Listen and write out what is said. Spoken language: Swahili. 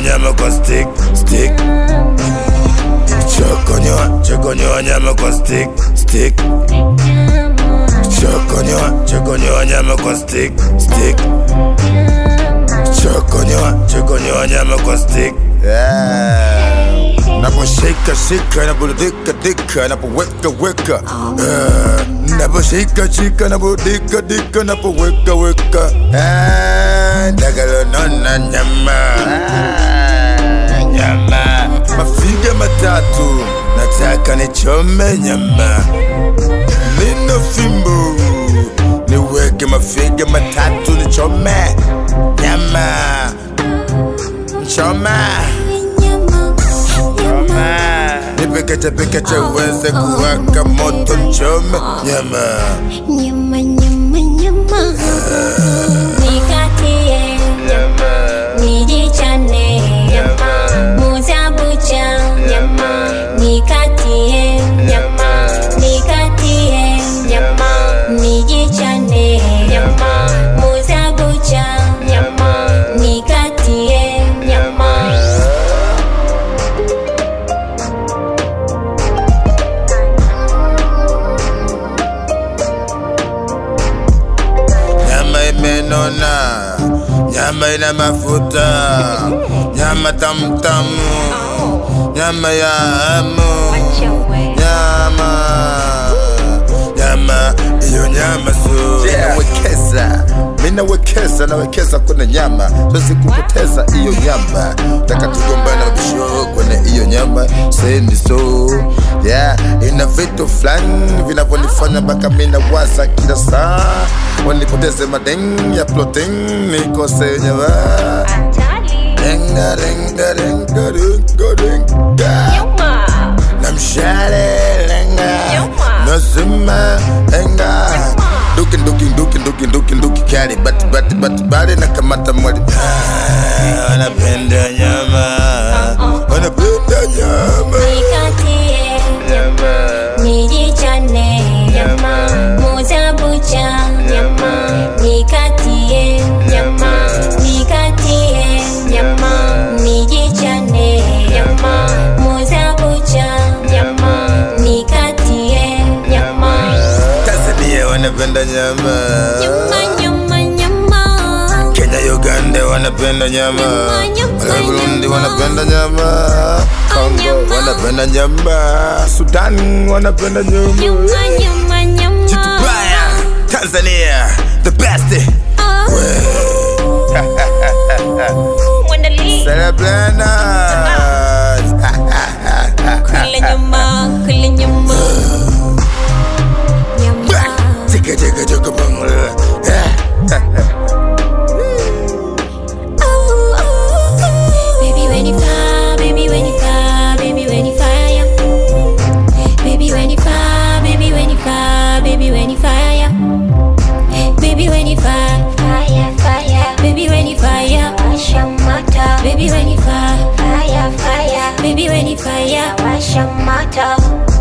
nyama kwa stick stick chokonyoa chokonyoa nyama kwa stick stick chokonyoa chokonyoa nyama kwa stick stick chokonyoa chokonyoa nyama kwa stick yeah. naposhika shika naburudika dika napoweka weka yeah. naposhika shika nabudika dika napoweka weka Ah, ndagalonona nyama Ah, nyama mafiga matatu nataka nichome nyama nina fimbo niweke mafiga matatu nichome nyama choma nipekeche pekeche uweze kuwaka moto nchome nyama Nyama, nyama, nyama. Nikatie, nijichane, muuza bucha, nikatie, nikatie, nijichane, muuza bucha, nikatie, nyama imenona nyama ina mafuta nyama tamtamu nyama ya hamu nyama nyama iyo nyama su nawekeza mi nawekeza nawekeza kwenye nyama siwezi kupoteza iyo nyama taka tugombana bisho kwenye iyo nyama sendi so yeah ina vitu fulani vinavyonifanya mpaka mi nawaza kila saa wanipoteze madeng ya ploting nikose nyama Renga, renga, renga, renga, renga. namshale lenga nasema lenga duki duki duki duki duki duki kali bati bati bati bali na kamata mwali Ah, wanapenda nyama wanapenda nyama nikatie, nijichane, muuza bucha, nikatie, nikatie, nijichane, muuza bucha, nikatie, Tanzania wanapenda nyama nyama, nyama, nyama. Kenya Uganda wanapenda nyama Nyama, nyama, Wala Burundi nyama. wanapenda nyama Kongo nyama. wanapenda nyama Sudan wanapenda nyama Nyama, nyama, nyama. Chitubaya Tanzania the best Ah. Mwandali. Celebrana Kula nyama, kula nyama. Nyama. Chika chika chika bangla Oh, oh. Baby, when you fire, baby, when you fire, baby, when you fire. Baby, when you fire, baby, when you fire, baby, when you fire. Baby, when you fire, fire, fire. Baby, when you fire, washa moto. Baby, when you fire, fire, fire. Baby, when you fire, washa moto.